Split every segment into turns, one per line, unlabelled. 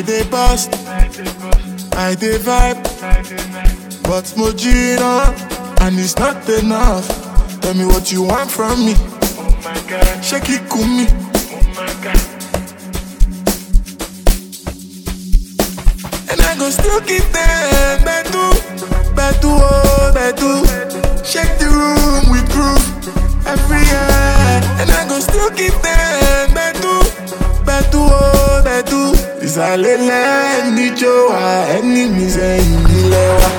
dey bust, I dey vibe, but Mojina, and it's not enough. Tell me what you want from me. Shake it, kumi. And I go still keep them bedu, bedu, oh, bedu. Shake the room with groove every year. And I go still keep them bedu, bedu, oh, bedu. Ìsàlẹ̀lẹ̀ níjó wa, ẹni mi sẹ́yìn nílẹ̀ wa.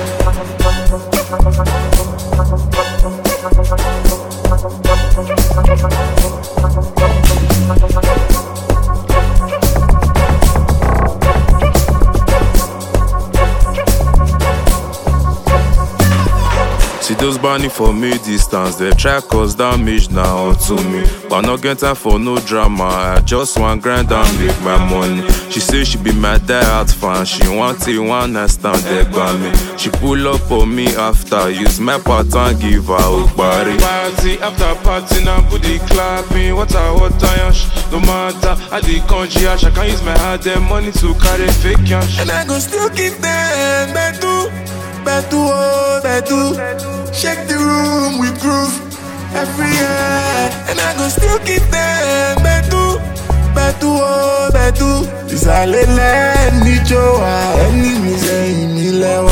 See those burning for me distance, they try cause damage now to me. But no get time for no drama, I just want grind and make my money. She say she be my diehard fan, she want it one night stand there by me. She pull up on me after, use my pattern, give her a body.
Party after party now booty clapping Water, water, yash No matter how the country yash I can use my hard earned money to carry fake cash
And I go still keep them bedu, bedu, oh, bedu. Shake the room with groove every year. And I go still keep them bedu, bedu, oh, bedu. Ìsàlẹ̀lẹ̀ níjó wa, ẹni mi sẹ́yìn mi lẹ́wà.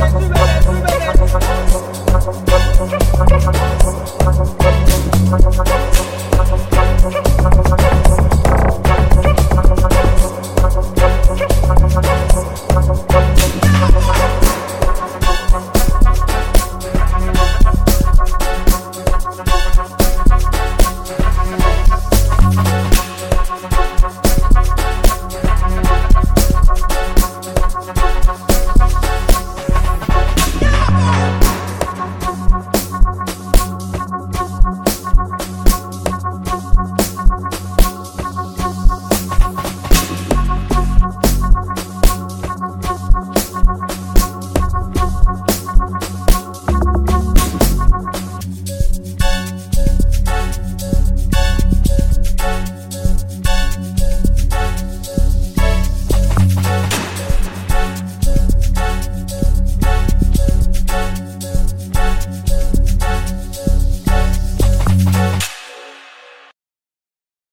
Thank you.